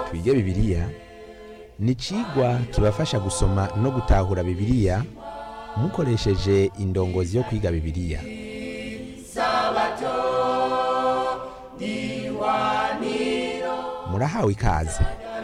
twige bibiliya ni icigwa kibafasha gusoma no gutahura bibiliya mukoresheje indongozi yo kwiga bibiliya murahawe ikaze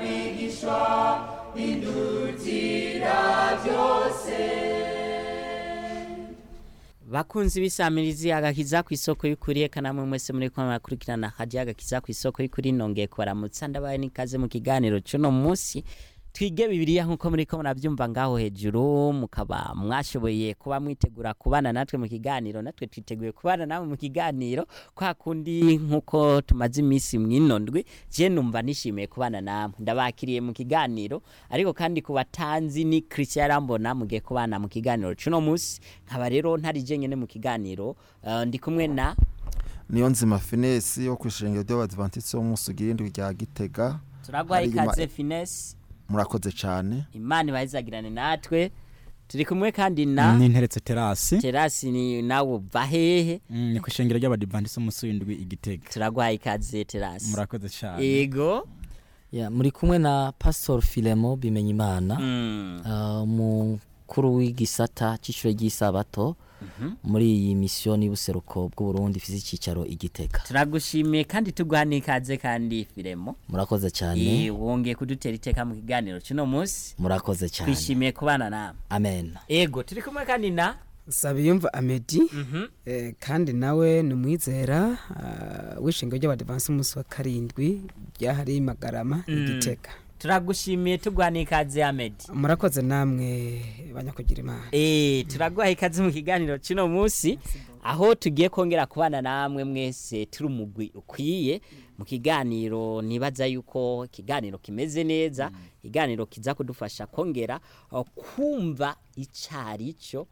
bakunzi b'isamirizi agakiza ku isoko y'ukuri eka namwe mwese muri ko murakurikirana hajya agakiza ku isoko y'ukuri nongeye kubaramutsa ndabaye n'ikaze mu kiganiro cy'uno munsi twige bibiliya nk'uko muri ko murabyumva ngaho hejuru mukaba mwashoboye kuba mwitegura kubana natwe mu kiganiro natwe twiteguye kubana namwe mu kiganiro kwa kundi nk'uko tumaze iminsi mwinondwe je numva nishimiye kubana namwe ndabakiriye mu kiganiro ariko kandi ku batanzi ni Christian Yarambona mugiye kubana mu kiganiro cuno munsi nkaba rero ntari je nyene mu kiganiro uh, ndi kumwe na niyo nzima finesi yo ku ishengero ry'abadivantisi bo mu sugirindwi rya gitega turagwaye Hari ima- ikaze finesse murakoze cyane imana ibahezagirane natwe turi kumwe kandi na n'interetse terasi terasi ni nawe uva hehe Mm, ni ku ishengero ry'abadivantisi umunsi w'indwi igitega turagwaye ikaze terasi murakoze cyane ego Ya, muri kumwe na Pastor Filemo Bimenyimana Mm. uh, umukuru w'igisata cy'ishure ry'isabato muri iyi misiyoni y'ubuseruko bw'Uburundi ifise icyicaro igitega turagushimiye kandi tuguha n'ikaze kandi firemo murakoze cyane Eh, wongeye kudutera iteka mu kiganiro cy'uno munsi murakoze cyane twishimiye kubana nawe amen ego turi kumwe kandi na Sabiyumva Amedi eh, kandi nawe ni umwizera ah, w'ishingiro ry'abadivansi umunsi wa karindwi ryahari Magarama igitega turagushimiye tuguha n'ikaze amedi murakoze namwe banyakugira imana Eh, turaguha ikaze mu kiganiro cy'uno munsi aho tugiye kongera kubana namwe mwese turi umugwi ukwiye mu kiganiro nibaza yuko ikiganiro kimeze neza ikiganiro kiza kudufasha kongera uh, kumva icari cyo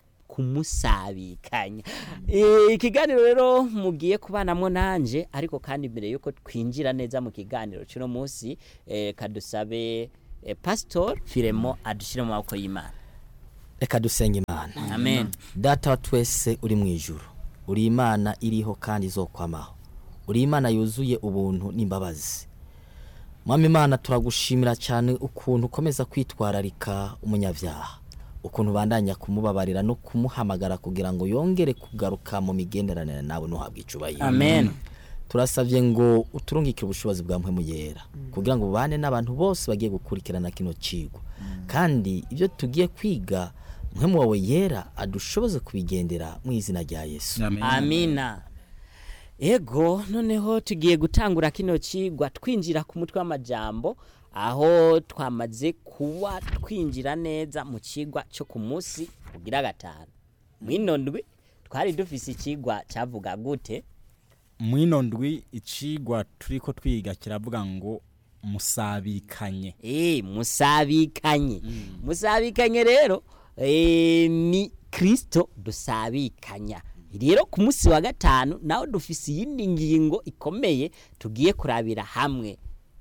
kumusabikanya Eh, ikiganiro rero mugiye kubanamwo nanje ariko kandi mbere yuko twinjira neza mu kiganiro cy'uno munsi eh, kadusabe eh, pastor firemo adushire mu maboko y'imana reka dusenge imana amen data wa twese uri mu ijuru uri imana iriho kandi izokwamaho uri imana yuzuye ubuntu n'imbabazi mwami imana turagushimira cyane ukuntu ukomeza kwitwararika umunyabyaha ukuntu ubandanya kumubabarira no kumuhamagara kugira ngo yongere kugaruka mu migenderanire nawe ntuhabwe icubahiro amen turasabye ngo uturungikire ubushobozi bwa mpemu yera kugira ngo ubane n'abantu bose bagiye gukurikirana kino cigwa kandi ibyo tugiye kwiga mpemu wawe yera adushoboze kubigendera mu izina rya yesu amina ego noneho tugiye gutangura kino cigwa twinjira ku mutwe w'amajambo aho twamaze kuba twinjira neza mu cigwa cyo ku munsi ugira gatanu mwino ndwi twari dufise icigwa cyavuga gute mwino ndwi icigwa turiko twiga kiravuga ngo musabikanye Eh, musabikanye musabikanye rero eh, ni kristo dusabikanya rero ku munsi wa gatanu nawe dufise iyindi ngingo ikomeye tugiye kurabira hamwe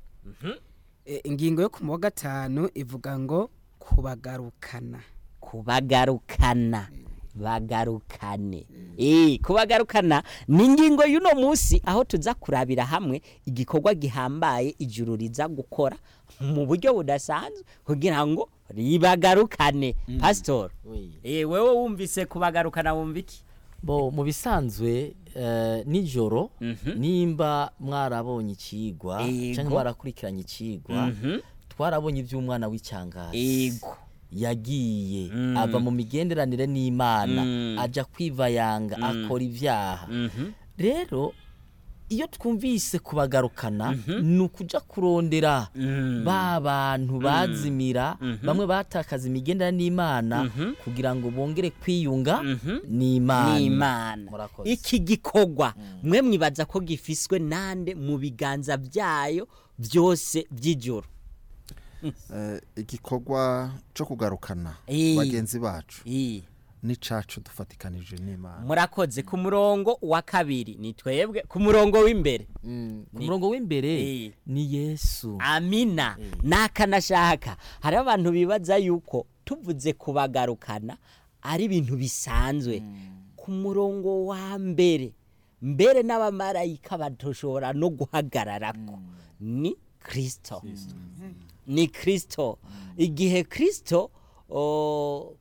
Eh, ingingo yo ku wa gatanu ivuga ngo kubagarukana kubagarukana bagarukane eh kubagarukana ni ingingo y'uno munsi aho tuza kurabira hamwe igikorwa gihambaye ijuru riza gukora mu buryo budasanzwe kugira ngo ribagarukane pastor Oui. eh wewe wumvise kubagarukana wumva iki bo mu bisanzwe eh, nijoro nimba mwarabonye ikigwa Yego. cyangwa mwarakurikiranye ikigwa twarabonye iby'umwana w'icyangazi ego yagiye Mm. ava mu migenderanire n'imana Mm. aja kwivayanga akora ibyaha rero iyo twumvise kubagarukana ni ukuja kurondera ba bantu bazimira bamwe batakaza imigenderanire n'imana kugira ngo bongere kwiyunga n'imana n'imana Murakoze. iki gikorwa mwe mwibaza ko gifiswe nande mu biganza byayo byose by'ijoro Eh, igikorwa cyo kugarukana Eh. bagenzi bacu Eh. n'icacu dufatikanije n'imana murakoze ku murongo wa kabiri ni twebwe ku murongo w'imbere Mm, ku Ni- murongo w'imbere Eh. ni yesu amina nakanashaka hari abantu bibaza yuko tuvuze kubagarukana ari ibintu bisanzwe ku murongo wa mbere mbere n'abamarayika batoshobora no guhagararako ni kristo ni kristo igihe kristo o,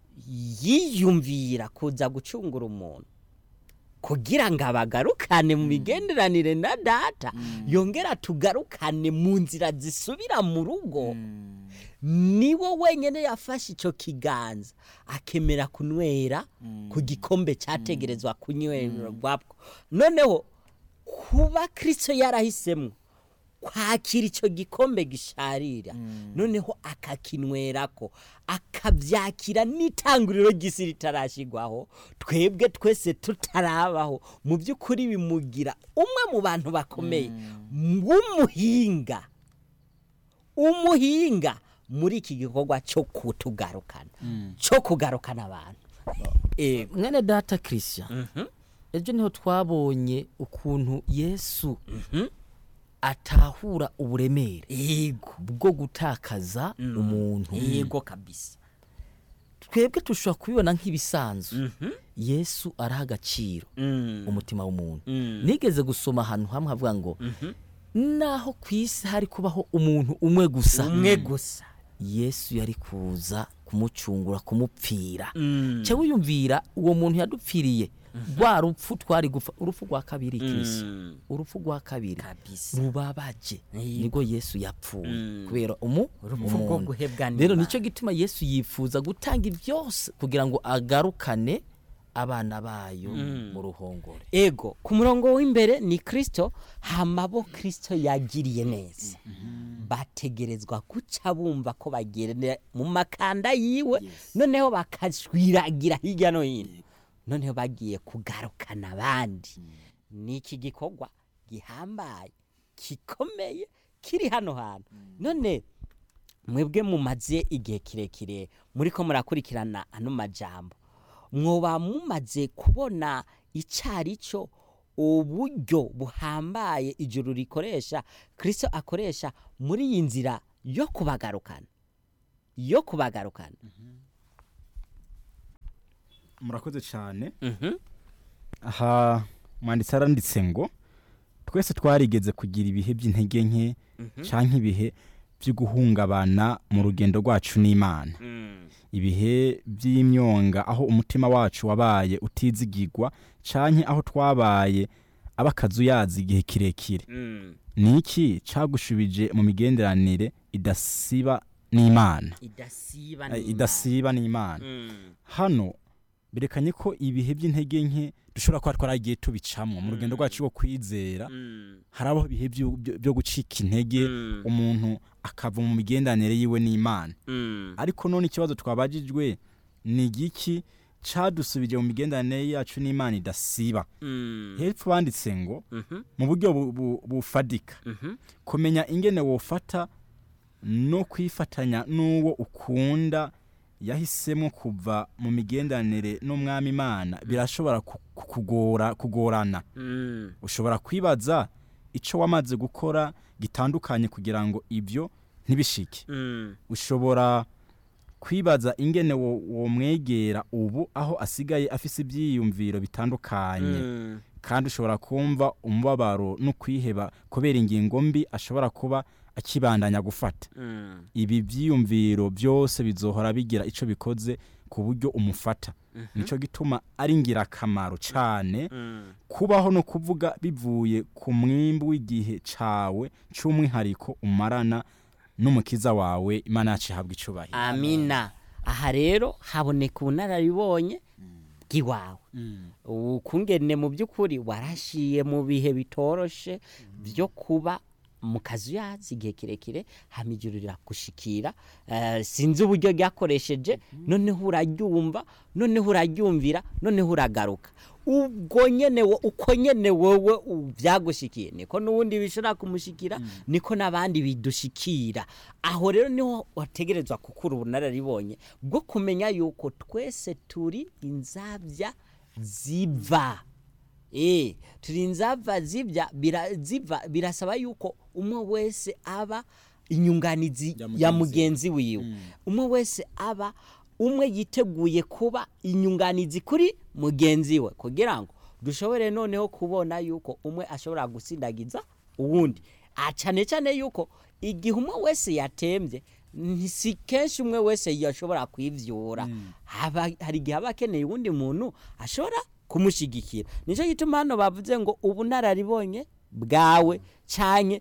yiyumvira kuza gucungura umuntu kugira ngo abagarukane mu migenderanire na data yongera tugarukane mu nzira zisubira mu rugo niwo wenyine yafashe icyo kiganza akemera kunywera ku gikombe cyategerezwa kunywerwabwo noneho kuba kirisito yarahisemo kwakira icyo gikombe gisharira noneho akakinwerako akabyakira n'itanguriro ry'isi ritarashyirwaho twebwe twese tutarabaho mu by'ukuri bimugira umwe mu bantu bakomeye w'umuhinga umuhinga muri iki gikorwa cyo kutugarukana cyo kugarukana abantu Ego. mwene data christian ejo niho twabonye ukuntu yesu atahura uburemere yego bwo gutakaza umuntu yego kabisa twebwe dushobora kubibona nk'ibisanzwe yesu araha agaciro Mm. umutima w'umuntu Mm. nigeze gusoma ahantu hamwe havuga ngo naho ku isi hari kubaho umuntu umwe gusa umwe gusa yesu yari kuza kumucungura kumupfira Mm. cya wiyumvira uwo muntu yadupfiriye rwa rupfu twari gupfa urupfu rwa kabiri kirisi Mm. urupfu rwa kabiri kabisa rubabaje Yego. nibwo yesu yapfuye Mm. kubera umu urupfu rwo umuntu. guhebwa rero n'Imana. nicyo gituma yesu yifuza gutanga ibyose kugira ngo agarukane abana bayo mu ruhongore ego ku murongo w'imbere ni kirisito hamabo kirisito yagiriye neza bategerezwa guca bumva ko bagenda mu makanda yiwe noneho bakashwiragira hirya no hino noneho bagiye kugarukana abandi ni iki gikorwa gihambaye gikomeye kiri hano hantu none mwebwe mumaze igihe kirekire muri ko murakurikirana ano majambo mwoba mumaze kubona icyari cyo uburyo buhambaye ijuru rikoresha kirisito akoresha muri iyi nzira yo kubagarukana yo kubagarukana murakoze cyane Mhm. aha mwanditsi aranditse ngo twese twarigeze kugira ibihe by'intege nke cyangwa ibihe byo guhungabana mu rugendo rwacu n'imana ibihe by'imyonga aho umutima wacu wabaye utizigirwa cyangwa aho twabaye abakazuyazi igihe kirekire ni iki cyagushubije mu migenderanire idasiba n'imana idasiba Eh, n'Imana. idasiba n'imana Mm. hano berekanye ko ibihe by'intege nke dushobora kuba twaragiye tubicamo mu rugendo rwacu rwo kwizera Mm. harabaho ibihe byo- byo- byo gucika intege Mm. umuntu akava mu migenderanire yiwe n'imana Mm. ariko none ikibazo twabajijwe ni igiki cadusubije mu migenderanire yacu n'imana idasiba Mm. hepfo banditse ngo Mhm. mu buryo bu- bu- bufadika Mhm. kumenya ingene wofata no kwifatanya n'uwo ukunda yahisemo kuva mu migenderanire n'umwami imana birashobora ku- ku- kugora kugorana Mm. ushobora kwibaza icyo wamaze gukora gitandukanye kugira ngo ibyo ntibishike Mm. ushobora kwibaza ingene wo- womwegera ubu aho asigaye afise ibyiyumviro bitandukanye Mm. kandi ushobora kumva umubabaro no kwiheba kubera ingingo mbi ashobora kuba akibandanya gufata Mm. ibi byiyumviro byose bizohora bigira icyo bikoze ku buryo umufata nicyo gituma ari ingirakamaro cyane Mm. kubaho no kuvuga bivuye ku mwimbu w'igihe cyawe cy'umwihariko umarana n'umukiza wawe imana yacu ihabwa icyubahiro amina aha rero haboneka ubunararibonye bw'iwawe ukungene mu by'ukuri warashiye mu bihe bitoroshe byo kuba mu kazu yazi igihe kirekire hama ijuru riragushikira eh, sinzi uburyo ryakoresheje noneho uraryumva noneho uraryumvira noneho uragaruka ubwo nyene wo- uko nyene wowe u- byagushikiye niko n'ubundi bishobora kumushikira niko n'abandi bidushikira aho rero niho wategerezwa gukura ubunararibonye bwo kumenya yuko twese turi inzabya ziva Eh, turi inzava zibya bira, ziva birasaba yuko umwe wese aba inyunganizi Ya ya mugenzi mugenzi wiwe umwe wese aba umwe yiteguye kuba inyunganizi kuri mugenzi we kugira ngo dushobore noneho kubona yuko umwe ashobora gusindagiza uwundi Ah, cyane cyane yuko igihe umwe wese yatembye ni si kenshi umwe wese yashobora kwivyura haba hari igihe aba akeneye uwundi muntu ashobora kumushyigikira nicyo gituma hano bavuze ngo ubunararibonye bwawe cyane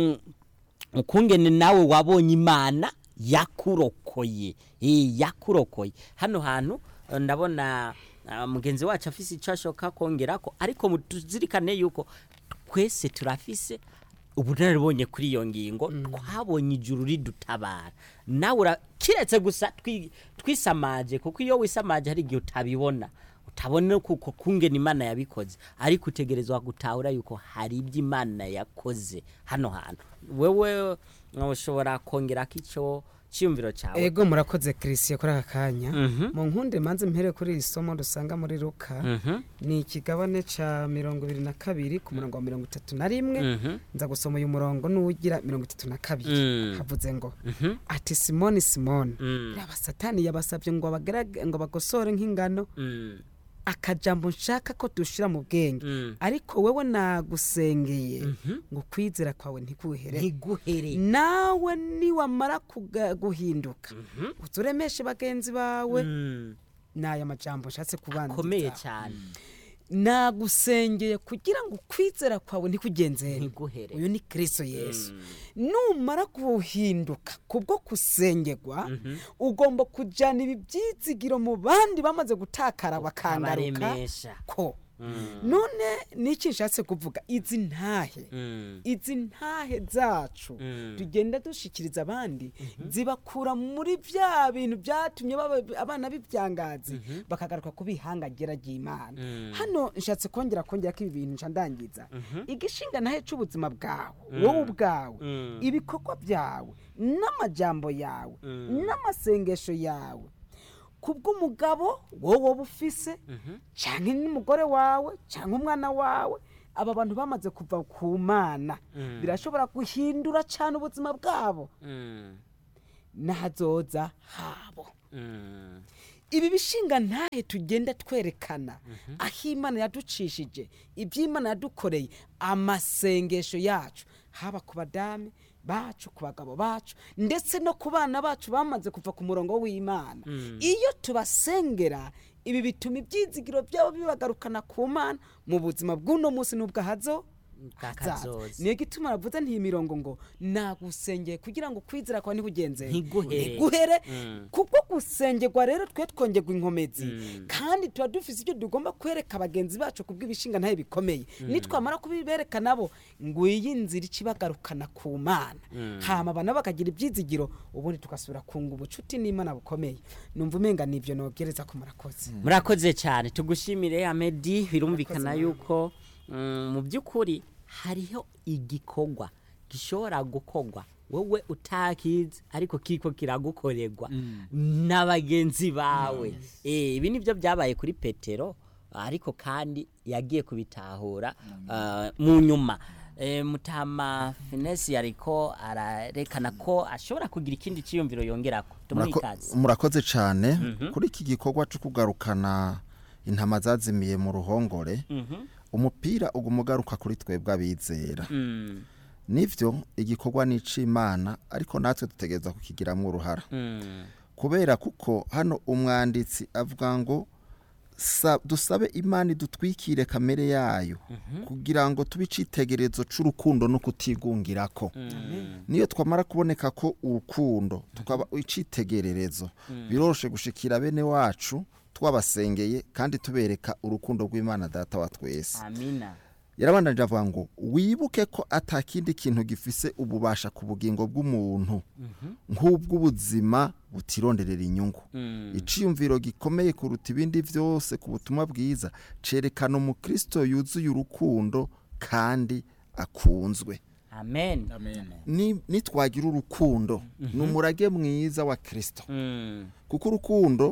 ukungene nawe wabonye imana yakurokoye Eh, yakurokoye hano hantu eh, ndabona ah, mugenzi wacu afise icyo ashoka kongerako ariko mu- tuzirikane yuko twese turafise ubunararibonye kuri iyo ngingo twabonye ijuru ridutabara nawe ura- kiretse gusa twi- twisamaje kuko iyo wisamaje hari igihe utabibona utabona kuko kungena imana yabikoze ariko utegerezwa gutahura yuko hari ibyo imana yakoze hano hantu wewe uh, ushobora kongerako icyo cyiyumviro cyawe ego murakoze christian kuri aka kanya Mhm. mu nkunde manze mpere kuri iri somo dusanga muri luka Mhm, ni ikigabane ca mirongo ibiri na kabiri ku murongo wa mirongo itatu na rimwe mhm, nza gusoma uyu murongo n'uwugira mirongo itatu na kabiri Mm. havuze ngo mhm, ati simoni simoni mm, yaba satani yabasabye ngo bagerage ngo bagosore nk'ingano mm, akajambo nshaka ko dushira mu bwenge mm. ariko wewe nagusengeye Mhm. ngo kwizera kwawe ntikuhere ntiguhere nawe niwamara kuga- guhinduka Mhm. uturemeshe bagenzi bawe Mm, n'aya majambo nshatse akomeye kubanza cyane nagusengeye kugira ngo ukwizera kwawe ntikugenzere ntiguhere uyu ni kristo yesu numara guhinduka kubwo kusengerwa ugomba kujyana ibi byizigiro mu bandi bamaze gutakara bakangaruka abaremesha ko Mm, none niki nshatse kuvuga izi ntahe mm, izi ntahe zacu Mm. tugenda dushikiriza abandi zibakura muri bya bintu byatumye baba- abana b'ibyangazi bakagaruka ku bihangagera ry'imana Mm. hano nshatse kongera kongera ko ibi bintu nca ndangiza igishinga ntahe c'ubuzima bwawe wowe ubwawe Mm. ibikorwa byawe n'amajambo yawe Mm. n'amasengesho yawe kubw'umugabo wowe wowe ufise cyangwa n'umugore wawe cyangwa umwana wawe aba bantu bamaze kuva ku mana Mm. birashobora guhindura cyane ubuzima bwabo mm, n'ahazoza habo mm, ibi bishinga ntahe tugenda twerekana aho imana yaducishije iby'imana yadukoreye amasengesho yacu haba ku badame bacu ku bagabo bacu ndetse no ku bana bacu bamaze kuva ku murongo w'imana iyo tubasengera ibi bituma ibyizigiro byabo bibagarukana ku mana mu buzima bw'uno munsi n'ubwahazo bw'akazoza. niyo gituma aravuze ntiyi mirongo ngo nagusengeye kugira ngo kwizera kwawe ntikugenze Ntiguhere. ntiguhere Mm. kuko gusengerwa rero twe twongerwa inkomezi kandi tuba dufise icyo tugomba kwereka bagenzi bacu kubw'ibishinga ntayo bikomeye nitwamara kubibereka nabo ngo iyi nzira ikibagarukana ku mana hama abantu bakagira ibyizigiro ubundi tugasubira kunga ubucuti n'imana bukomeye numva umenga nibyo nobwereza ko murakoze murakoze cyane tugushimire amedi birumvikana yuko mm, mu by'ukuri hariho igikorwa gishobora gukorwa wowe utakizi ariko kiko kiragukorerwa na bagenzi bawe Eh, ibi nibyo byabaye kuri petero ariko kandi yagiye kubitahura ah, mu nyuma Eh, mutama finesi yariko ararekana ko ashobora kugira ikindi cyiyumviro yongerako tumuhe Murako- ikaze murakoze cyane kuri iki gikorwa cyo kugarukana intama zazimiye mu ruhongore umupira uguma ugaruka kuri twebwe abizera Mm, nivyo igikorwa ni ic'imana ariko natwe dutegereza kukigiramwo uruhara mm, kubera kuko hano umwanditsi avuga ngo sa- dusabe imana idutwikire kamere yayo kugira ngo tube icitegerezo c'urukundo no kutigungirako niyo twamara kuboneka ko urukundo tukaba icitegererezo biroroshe gushikira bene wacu twabasengeye kandi tubereka urukundo rw'imana data wa twese amina yarabandanije avuga ngo wibuke ko atakindi kintu gifise ububasha ku bugingo bw'umuntu nk'ubw'ubuzima butironderera inyungu iciyumviro gikomeye kuruta ibindi byose ku butumwa bwiza cerekana umukristo yuzuye urukundo kandi akunzwe amen Ni- nitwagira urukundo ni umurage mwiza wa kristo Mm, kuko urukundo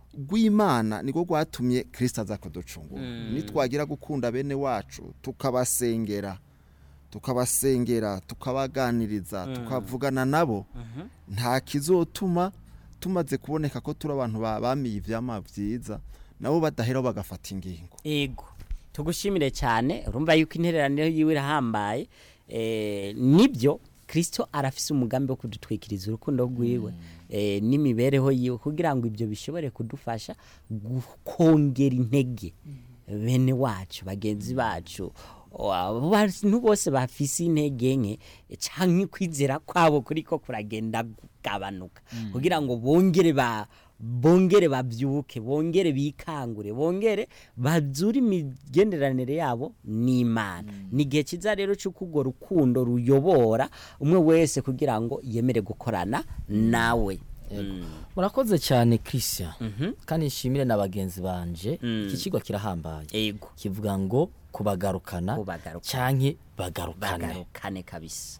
rw'imana niko rwatumye kirisita aza kuducungura nitwagira gukunda bene wacu tukabasengera tukabasengera tukabaganiriza tukavugana nabo nta kizotuma tumaze kuboneka ko turi abantu ba- bamiye ivyama byiza nabo badaheraho bagafata ingingo ego tugushimire cyane urumva yuko intereraniro yiwe irahambaye eh, nibyo kirisito arafise umugambi wo kudutwikiriza urukundo rwiwe eh, n'imibereho yiwe kugira ngo ibyo bishobore kudufasha gu- kongera intege bene wacu bagenzi bacu o- abo bantu bose bafise intege nke canke kwizera kwabo kuriko kuragenda kugabanuka kugira ngo bongere ba bongere babyuke bongere bikangure bongere bazure imigenderanire yabo n'imana ni igihe cyiza rero cy'uko urwo rukundo ruyobora umwe wese kugira ngo yemere gukorana nawe Mm. murakoze cyane christian kandi nshimire na bagenzi banje iki kigo kirahambaye ego kivuga ngo kubagarukana Kubagarukana. canke bagarukane bagarukane kabisa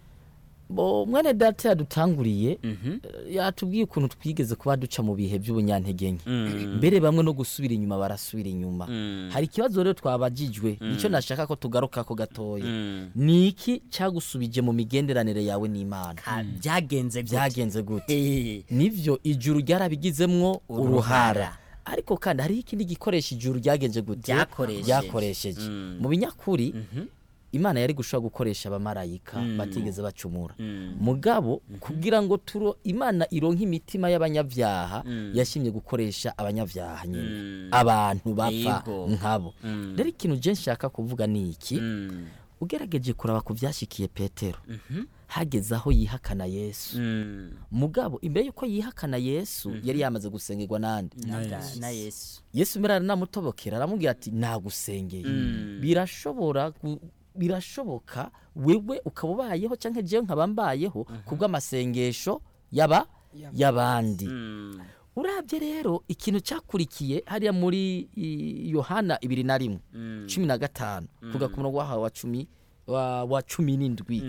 bo mwene data yadutanguriye eh, yatubwiye ukuntu twigeze kuba duca mu bihe by'ubunyantege nke mbere bamwe no gusubira inyuma barasubira inyuma hari ikibazo rero twabajijwe nicyo nashaka ko tugaruka ko gatoya ni iki cyagusubije mu migenderanire yawe n'imana Ka- byagenze gute? byagenze gute Eh, nivyo ijuru ryarabigizemwo Uruhara. uruhara ariko kandi hariho ikindi gikoresha ijuru ryagenze gute Ryakoresheje. ryakoresheje mu binyakuri imana yari gushobora gukoresha abamarayika batigeze bacumura mugabo kugira ngo turo imana ironke imitima y'abanyabyaha yashimye gukoresha abanyabyaha nyine abantu bapfa Yego. nkabo rero ikintu je nshaka kuvuga ni iki mm, ugerageje kuraba ku byashikiye petero hageze aho yihakana yesu mm, mugabo imbere yuko yihakana yesu yari yamaze gusengerwa n'andi na- na yesu yesu mbere aranamutobokera aramubwira ati nagusengeye birashobora gu- birashoboka wewe ukaba ubayeho cyangwa jewe nkaba mbayeho kubw'amasengesho yaba y'abandi Mm, urabye rero ikintu cyakurikiye hariya muri i- yohana ibiri na rimwe cumi na gatanu kuga ku murongo wahawe wa cumi wa, wa cumi n'indwi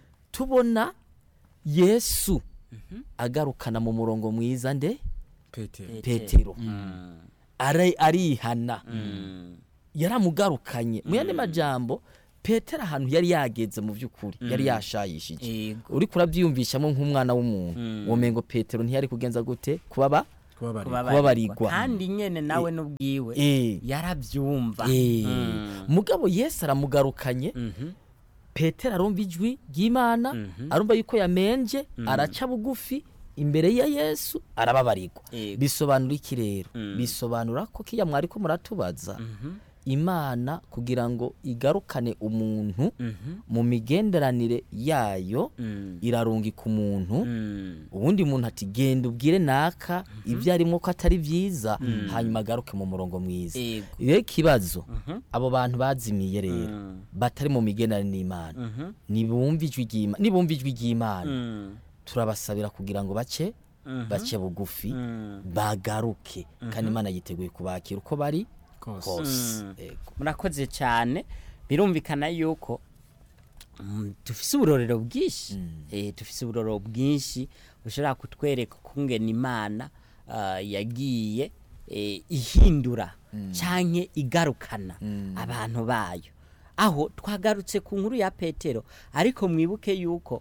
tubona yesu agarukana mu murongo mwiza nde petero petero mm, Ara- arihana mm, yaramugarukanye mu yandi majambo petero ahantu yari yageze mu by'ukuri yari yashayishije Yego. uri kurabyiyumvishamo nk'umwana w'umuntu womengo petero ntiyari kugenza gute kubaba kubabarira kubabarirwa. kandi nyene nawe n'ubwiwe Eh. yarabyumva Eh, Mm. mugabo yesu aramugarukanye Mhm. petero arumva ijwi ry'imana arumva yuko yamenje araca bugufi imbere ya yesu arababarirwa Yego. bisobanura iki rero bisobanura ko kiya mwari ko muratubaza imana kugira ngo igarukane umuntu mu migenderanire yayo Mm. irarungika umuntu Mm. ubundi muntu ati genda ubwire naka ibyo arimo ko atari byiza hanyuma agaruke mu murongo mwiza Yego. rero ikibazo abo bantu bazimiye rero batari mu migenderanire n'imana nibumva ijwi ry'Ima- nibumva ijwi ry'imana Mm. turabasabira kugira ngo bace bace bugufi bagaruke kandi imana yiteguye kubakira uko bari kose Yego. murakoze cyane birumvikana yuko mm, dufise uburorero bwinshi Eh, dufise uburorero bwinshi bushobora kutwereka ukungena imana ah, yagiye eh, ihindura canke igarukana abantu bayo aho twagarutse ku nkuru ya petero ariko mwibuke yuko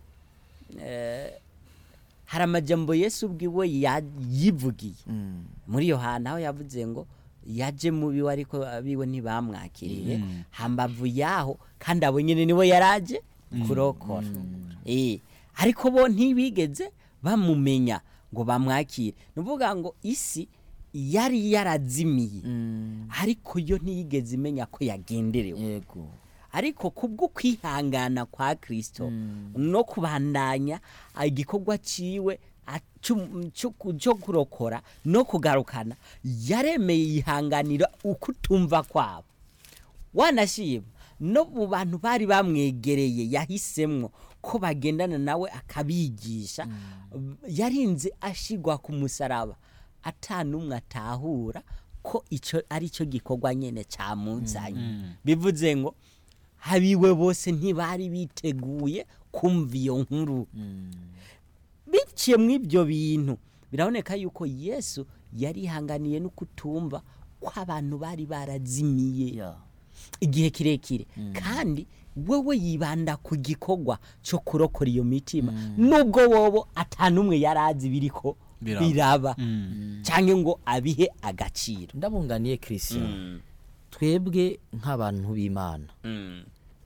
hari amajambo yesu ubwiwe ya- yivugiye muri yohana aho yavuze ngo yaje mu biwe ariko abiwe ntibamwakiriye hambavu yaho kandi abo nyine nibo yaraje kurokora Eh, ariko bo ntibigeze bamumenya ngo bamwakire ni ukuvuga ngo isi yari yarazimiye ariko yo ntiyigeze imenya ko yagenderewe yego ariko kubwo kwihangana kwa kristo no kubandanya igikorwa ciwe a- cu- cu- cyo kurokora no kugarukana yaremeye yihanganira ukutumva kwabo wanashima no mu bantu bari bamwegereye yahisemwo ko bagendana nawe akabigisha yarinze ashigwa ku musaraba atanumwe atahura ko icyo ari cyo gikorwa nyine cyamuzanye bivuze ngo habiwe bose ntibari biteguye kumva iyo nkuru biciye mu ibyo bintu biraboneka yuko yesu yarihanganiye no kutumva ko abantu bari barazimiye ya igihe kirekire kandi wowe yibanda ku gikorwa cyo kurokora iyo mitima nubwo wobo atanumwe yari azi biriko Biraba. biraba cyangwa ngo abihe agaciro ndabunganiye christian twebwe nk'abantu b'imana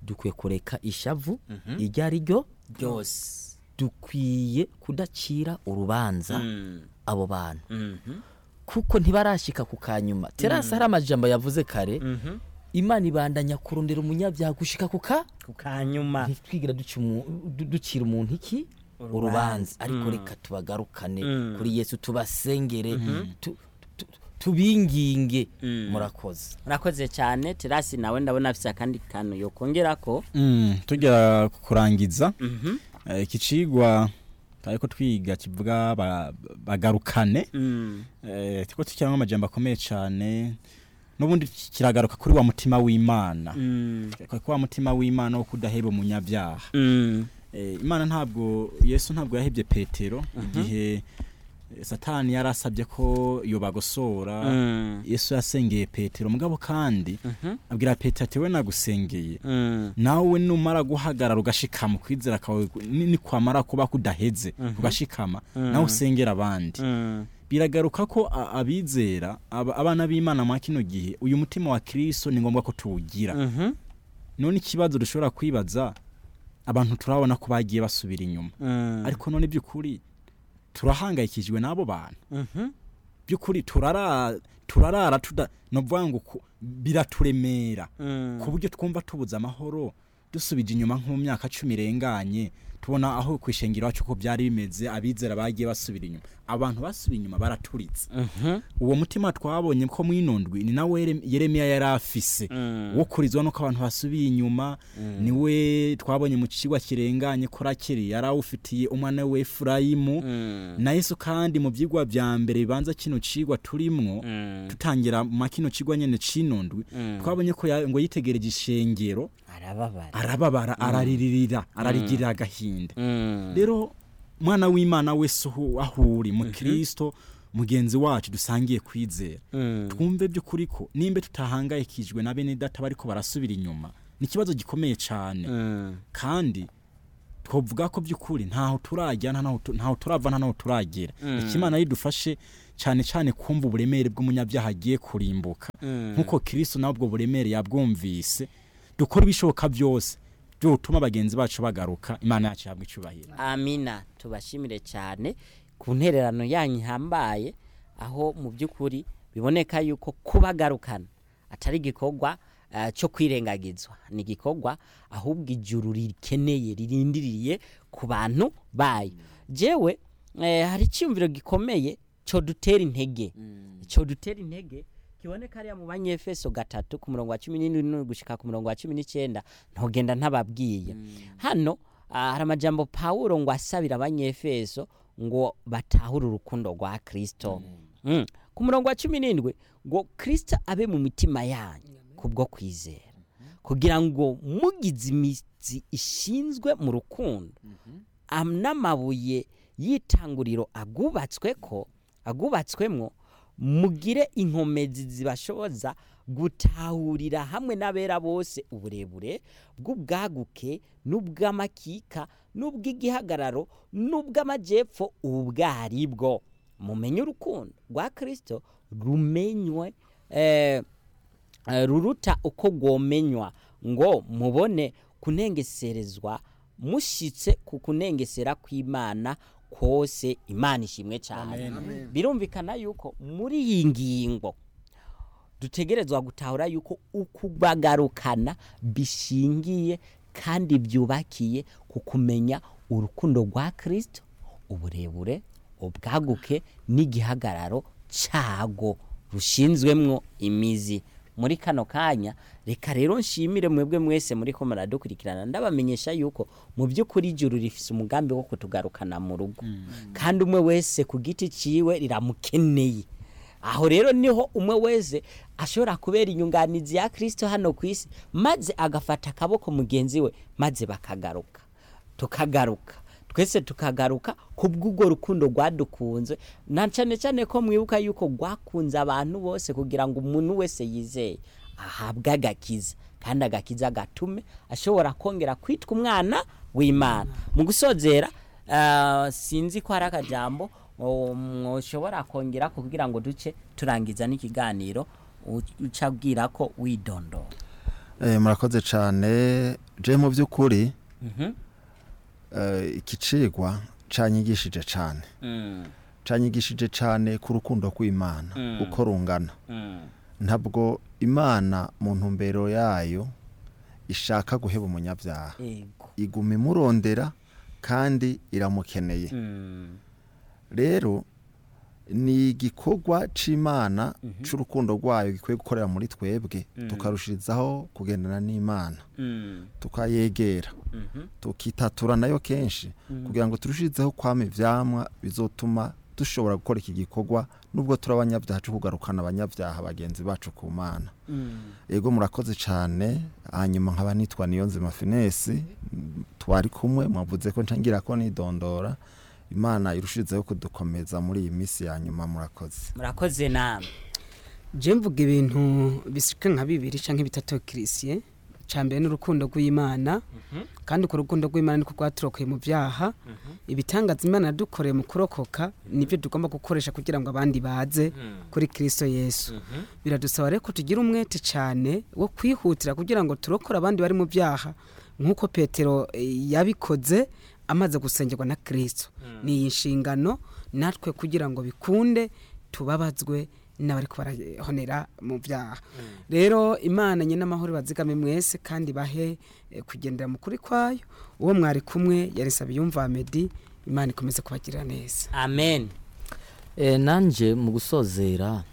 dukwiye kureka ishavu iryo ari ryo ryose dukwiye kudacira urubanza Mm. abo bantu Mhm. kuko ntibarashika ku kanyuma terasi hari amajambo yavuze kare Mhm. imana ibandanya kurondera umunyabyaha gushika ku ka ku kanyuma ntitwigira duca umu- du- ducira umuntu iki urubanza ariko reka tubagarukane kuri yesu tubasengere tu- tu- tubinginge murakoze urakoze cyane terasi nawe ndabona afite akandi kantu yokongera ko Mm, tujya kurangiza eh, iki cigwa ariko twiga kivuga ba- bagarukane Mm. eh, tiko tukiramo amajambo akomeye cyane n'ubundi kiragaruka kuri wa mutima w'imana Mm. kuri wa mutima w'imana wo kudaheba umunyabyaha Mm. Eh, imana ntabwo yesu ntabwo yahebye petero igihe eh, satani yari asabye ko yobagosora Mm. yesu yasengeye petero mugabo kandi Mhm. abwira petero ati we nagusengeye Mm. nawe numara guhagarara ugashikama ukwizera kawe ni- nikwamara kuba kudaheze ugashikama nawe usengera abandi Mm. biragaruka ko a- abizera aba- abana b'imana mwa kino gihe uyu mutima wa kristo ni ngombwa ko tuwugira Mhm. none ikibazo dushobora kwibaza abantu turabona ko bagiye basubira inyuma Mm. ariko none by'ukuri turahangayikishijwe n'abo bantu Mhm. by'ukuri turara turarara tuda novuga ngo ku- biraturemera Mm. ku buryo twumva tubuze amahoro dusubije inyuma nko mu myaka cumi irenganye tubona aho ku ishengero iwacu ko byari bimeze abizera bagiye basubira inyuma abantu basubiye inyuma baraturitse Mhm. uwo mutima twabonye ko mwinondwi ni nawe Yerem- yeremiya yari afise Mm. wo kurizwa nuko abantu basubiye inyuma niwe twabonye mu kigwa kirenganye ko rakiri yari awufitiye umwana we efurayimu Mm. na yesu kandi mu byigwa bya mbere bibanza kino cigwa turimwo Mm. tutangira mu kino cigwa nyene cinondwi Mm. twabonye ko ya- ngo yitegereje ishengero arababara arababara araririra ararigirira agahinda Mm. rero mwana w'imana wese aho aho uri mu kristo mugenzi wacu dusangiye kwizera Mm. twumve by'ukuri ko nimba tutahangayikijwe na bene data bariko barasubira inyuma ni ikibazo gikomeye cyane Mm. kandi twavuga ko by'ukuri ntaho turajya nta naho tu- ntaho turava nta naho turagera ikimana yidufashe cyane cyane kumva uburemere bw'umunyabyaha agiye kurimbuka Mm. nk'uko kristo nawe ubwo buremere yabwumvise dukora ibishoboka byose byotuma bagenzi bacu bagaruka imana yacu ihabwa icyubahiro amina tubashimire cyane ku ntererano yanyu ihambaye aho mu by'ukuri biboneka yuko kubagarukana atari igikorwa eh, cyo kwirengagizwa ni igikorwa ahubwo ijuru rikeneye ririndiriye ku bantu bayo jewe eh, hari icyumviro gikomeye cyo dutera intege cyo dutera intege kiboneka hariya mu banyefeso gatatu ku murongo wa cumi n'indwi gushika ku murongo wa cumi n'icyenda ntugenda ntababwiye hano ah, hari amajambo pawulo ngo asabira abanyefeso ngo batahure urukundo rwa kristo Mm. ku murongo wa cumi n'indwi ngo kristo abe mu mitima yanyu kubwo kwizera kugira ngo mugize imizi ishinzwe mu rukundo am- n'amabuye y'itanguriro agubatswe ko agubatswemwo mugire inkomezi zibashoboza gutahurira hamwe n'abera bose uburebure bw'ubwaguke n'ubw'amakika n'ubw'igihagararo n'ubw'amajyepfo ubwo ari bwo mumenye urukundo rwa kirisito rumenywe eh, eh, ruruta uko rwomenywa ngo mubone kunengeserezwa mushyitse ku kunengesera kw'imana kose imana ishimwe cyane birumvikana yuko muri iyi ngingo dutegerezwa gutahura yuko ukubagarukana bishingiye kandi byubakiye ku kumenya urukundo rwa kirisito uburebure ubwaguke n'igihagararo cyago rushinzwemwo imizi muri kano kanya reka rero nshimire mwebwe mwese muri ko muradukurikirana ndabamenyesha yuko mu by'ukuri ijuru rifise umugambi wo kutugarukana mu rugo kandi umwe wese ku giti ciwe riramukeneye aho rero niho umwe wese ashobora kubera inyunganizi ya kirisito hano ku isi maze agafata akaboko mugenzi we maze bakagaruka tukagaruka twese tukagaruka ku bw'ubwo rukundo rwadukunze na cyane cyane ko mwibuka yuko rwakunze abantu bose kugira ngo umuntu wese yizeye ahabwe agakiza kandi agakiza gatume ashobora kongera kwitwa umwana w'imana mu gusozera ah, sinzi ko hari akajambo mushobora kongera kugira ngo duce turangiza n'ikiganiro uca abwira ko widondora Eh, murakoze cyane je mu by'ukuri Mhm. eh, iki cigwa canyigishije cyane Mm. canyigishije cyane ku rukundo rw'imana Mm. uko rungana Mm. ntabwo imana mu ntumbero yayo ishaka guheba umunyabyaha Ego. iguma imurondera kandi iramukeneye Mm. rero ni igikorwa c'imana c'urukundo rwayo gikwiye gukorera muri twebwe tukarushirizaho kugendana n'imana Mm. tukayegera Mhm. tukitatura nayo kenshi kugira ngo turushirizeho kwama ivyamwa bizotuma dushobora gukora iki gikorwa nubwo turi abanyabyaha cyo kugarukana abanyabyaha bagenzi bacu ku mana Mm. ego murakoze cyane hanyuma nkaba nitwa niyo nzima finesi mm, twari kumwe mwavuze ko ncangira ko nidondora imana irushirizeho kudukomeza muri iyi minsi ya nyuma murakoze murakoze namwe je mvuga ibintu bisika nka bibiri canke bitatu kirisiye cambere n'urukundo rw'imana kandi ku rukundo rw'imana niko rwaturokoye mu byaha ibitangaza imana yadukoreye mu kurokoka nibyo tugomba gukoresha kugira ngo abandi baze kuri kristo yesu biradusaba rero ko tugira umwete cyane wo kwihutira kugira ngo turokore abandi bari mu byaha nk'uko petero eh, yabikoze amaze gusengerwa na kristo ni iyi nshingano natwe kugira ngo bikunde tubabazwe n'abariko barahonera mu byaha rero imana nyine amahoro bazigame mwese kandi bahe eh, kugendera mu kuri kwayo uwo mwari kumwe yarisaba yumva medi imana ikomeze kubagirira neza amen e, nanje mu gusozera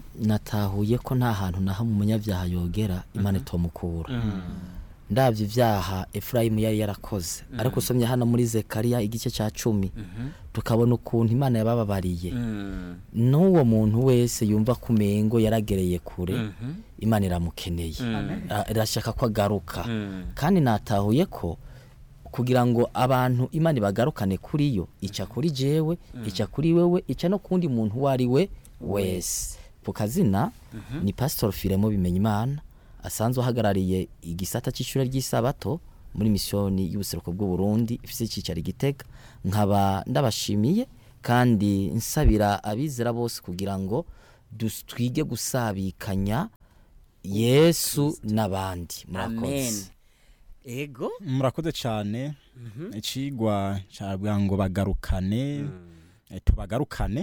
natahuye ko nta hantu na hamwe umunyabyaha yogera imana itomukura ndabyo ibyaha efurayimu yari yarakoze ariko usomye hano muri zekariya igice cya cumi tukabona ukuntu imana yabababariye n'uwo muntu wese yumva ko umengo yaragereye kure imana iramukeneye Ira- irashaka ko agaruka kandi natahuye ko kugira ngo abantu imana ibagarukane kuri yo ica kuri jewe ica kuri wewe ica no kundi muntu uwo ari we wese ku kazina ni pasitori firemo bimenya imana asanzwe ahagarariye igisata cy'ishuri ry'isabato muri misiyoni y'ubuseruko bw'u Burundi ifite icyicaro i Gitega nkaba ndabashimiye kandi nsabira abizera bose kugira ngo dus- twige gusabikanya yesu n'abandi amen murakoze ego murakoze cyane icigwa cyabwa ngo bagarukane eh, tubagarukane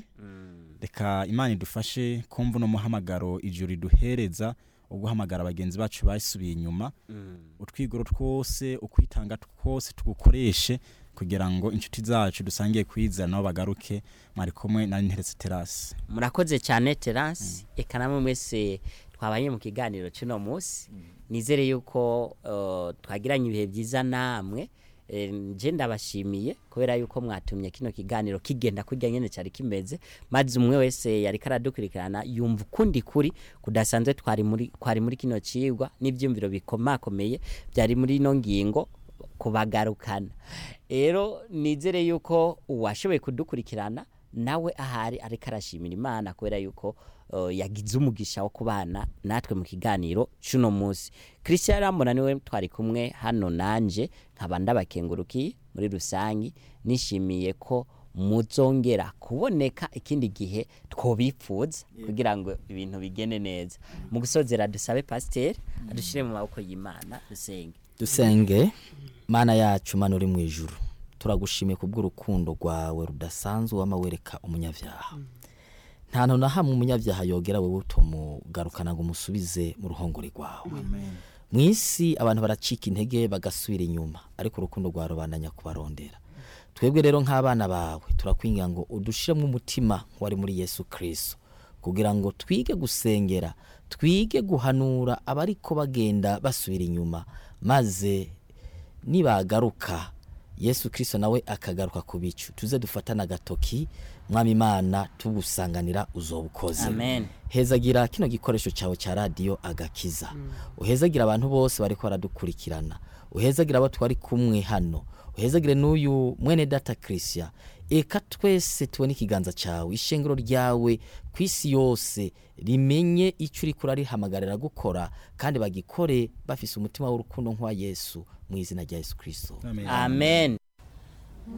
reka imana idufashe kumva uno muhamagaro ijuru riduhereza wo guhamagara bagenzi bacu basubiye inyuma utwigoro twose ukwitanga twose tugukoreshe kugira ngo inshuti zacu dusangiye kwizera nabo bagaruke mwari kumwe na nteretse terasi murakoze cyane terasi eka namwe mwese twabaye mu kiganiro cy'uno munsi nizere yuko uh, twagiranye ibihe byiza namwe Eh, nje ndabashimiye kubera yuko mwatumye kino kiganiro kigenda kurya nyene cyari kimeze maze umwe wese yari karadukurikirana yumva ukundi kuri kudasanzwe twari muri kwari muri kino cigwa n'ivyumviro bikomakomeye byari muri ino ngingo kubagarukana rero nizere yuko uwashoboye kudukurikirana nawe ahari ariko arashimira imana kubera yuko uh, yagize umugisha wo kubana natwe mu kiganiro cy'uno munsi christian rambona niwe twari kumwe hano nanje nkaba ndabakengurukiye muri rusangi nishimiye ko muzongera kuboneka ikindi gihe twobipfuza kugira ngo ibintu bigende neza mu gusozera dusabe pasiteri adushyire mu maboko y'imana dusenge dusenge mana yacu mana uri mu ijuru turagushimiye kubw'urukundo rwawe rudasanzwe wama wereka umunyabyaha nta hantu na hamwe umunyabyaha yogera wowe utumugarukana ngo umusubize mu ruhongore rwawe mu isi abantu baracika intege bagasubira inyuma ariko urukundo rwawe rubandanya kubarondera twebwe rero nk'abana bawe turakwingira ngo udushiremo umutima wari muri yesu kirisito kugira ngo twige gusengera twige guhanura abariko bagenda basubira inyuma maze nibagaruka yesu kirisito nawe akagaruka ku bicu tuze dufatane agatoki mwami imana tugusanganira uzobukoze Amen. hezagira kino gikoresho cyawe cya radiyo agakiza uhezagira abantu bose bariko baradukurikirana uhezagira abo twari kumwe hano uhezagire n'uyu mwene data christian eka twese tubone ikiganza cyawe ishengero ryawe ku isi yose rimenye icyo uri kurarihamagarira gukora kandi bagikore bafise umutima w'urukundo nk'uwa yesu mu izina rya yesu kirisito amen